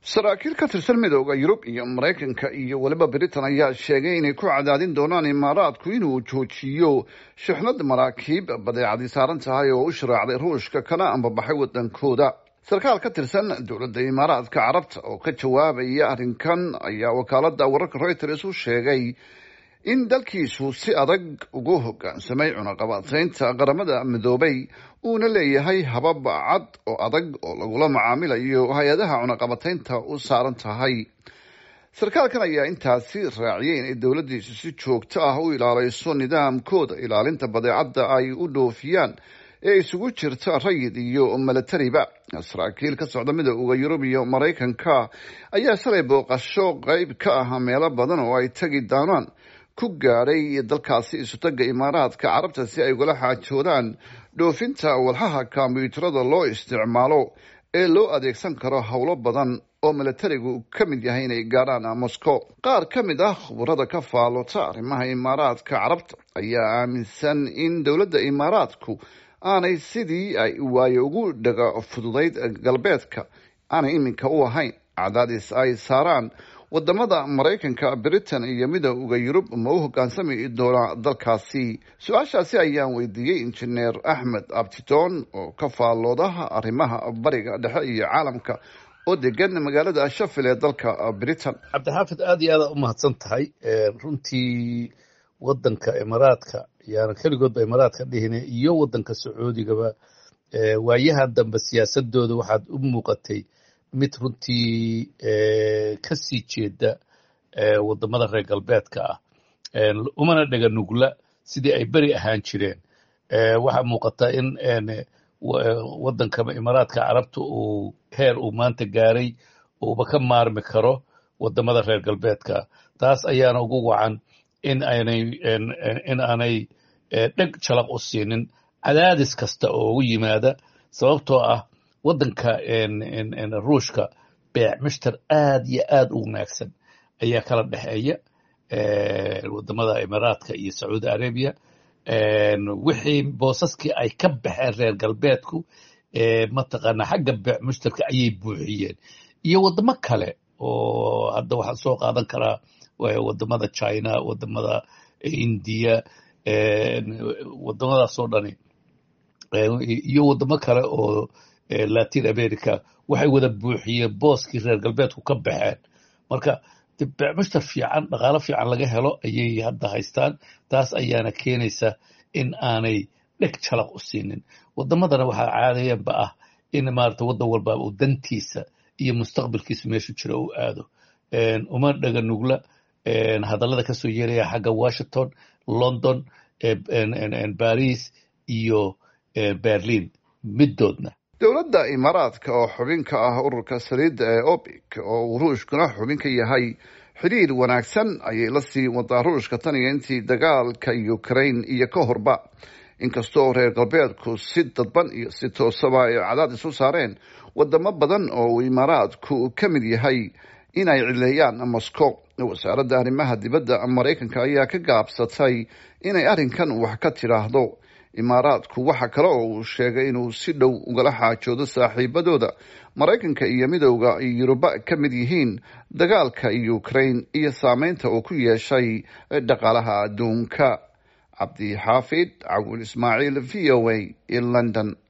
saraakiil ka tirsan midooda yurub iyo maraykanka iyo weliba britain ayaa sheegay inay ku cadaadin doonaan imaaraadku inuu joojiyo shixnad maraakiib badeecadii saaran tahay oo u sharaacday ruushka kana ambabaxay wadankooda sarkaal ka tirsan dowladda imaaraadka carabta oo ka jawaabaya arrinkan ayaa wakaalada wararka reuters u sheegay in dalkiisu si adag ugu hogaansamay cunaqabataynta qaramada midoobay uuna leeyahay habab cad oo adag oo lagula macaamilayo hay-adaha cunaqabataynta u saaran tahay sarkaalkan ayaa intaasi raaciyay inay dowladdiisu si joogto ah u ilaaleyso nidaamkooda ilaalinta badeecadda ay u dhoofiyaan ee isugu jirta rayid iyo milatariba saraakiil ka socda midooda yurub iyo maraykanka ayaa shalay booqasho qeyb ka ah meelo badan oo ay tegi doonaan ku gaadhay dalkaasi isutaga imaaraadka carabta si ay ugala xaajoodaan dhoofinta walxaha kombyuutarada loo isticmaalo ee loo adeegsan karo howlo badan oo milatarigu ka mid yahay inay gaadhaan moscow qaar ka mid ah khubarada ka faallota arrimaha imaaraadka carabta ayaa aaminsan in dowladda imaaraadku aanay sidii ay waayo ugu dhaga fududayd galbeedka aanay iminka u ahayn cadaadis ay saaraan wadamada maraykanka britain iyo midooda yurub ma u hogaansami doonaa dalkaasi su-aashaasi ayaan weydiiyey injineer axmed abtidoon oo ka faalloodaha arrimaha bariga dhexe iyo caalamka oo degan magaalada shafil ee dalka britain cabdixaafid aada iyo aada u mahadsan tahay runtii wadanka imaaraadka yaana keligoodba imaaraadka dhihine iyo wadanka sacuudigaba waayahan dambe siyaasadooda waxaad u muuqatay mid runtii ka sii jeeda wadamada reer galbeedka ah umana dhega nugla sidii ay beri ahaan jireen waxaa muuqata in wadanka imaaraadka carabta uu heer uu maanta gaaray uuba ka maarmi karo wadamada reer galbeedka taas ayaana ugu wacan in aanay in aanay dheg jalaq u siinin cadaadis kasta oo ugu yimaada sababtoo ah waddanka ruushka beec mishtar aad iyo aad u wanaagsan ayaa kala dhexeeya wadamada imaaraadka iyo sacuudi arabiya wixii boosaskii ay ka baxeen reer galbeedku mataqaana xagga beec mushtarka ayay buuxiyeen iyo wadamo kale oo hadda waxaan soo qaadan karaa wadamada china wadamada indiya wadamadaasoo dhani iyo wadamo kale oo latin america waxay wada buuxiyeen booskii reer galbeedku ka baxeen marka beecmushtar fiican dhaqaalo fiican laga helo ayay hadda haystaan taas ayaana keenaysa in aanay dheg jalaq u siinin wadamadana waxaa caadayanba ah in maarata waddan walba uu dantiisa iyo mustaqbalkiisa meeshu jira uu aado uma dhega nugla hadallada kasoo yeelaya xagga washington london baris iyo berlin middoodna dowladda imaaraadka oo xubin ka ah ururka saliidda ee obic oo uu ruushkuna xubin ka yahay xidhiir wanaagsan ayay la sii wadaa ruushka tan iyo intii dagaalka ukraine iyo ka horba inkastoo reer galbeedku si dadban iyo si toosaba ay cadaadis u saareen wadamo badan oo uu imaaraadku ka mid yahay inay cileeyaan moscow wasaaradda arrimaha dibadda maraykanka ayaa ka gaabsatay inay arrinkan wax ka tidhaahdo imaaraadku waxa kale oo uu sheegay inuu si dhow ugala xaajoodo saaxiibadooda maraykanka iyo midowda yuruba ka mid yihiin dagaalka ukraine iyo saameynta uu ku yeeshay dhaqaalaha adduunka cabdi xaafid cawil ismaaciil v o a london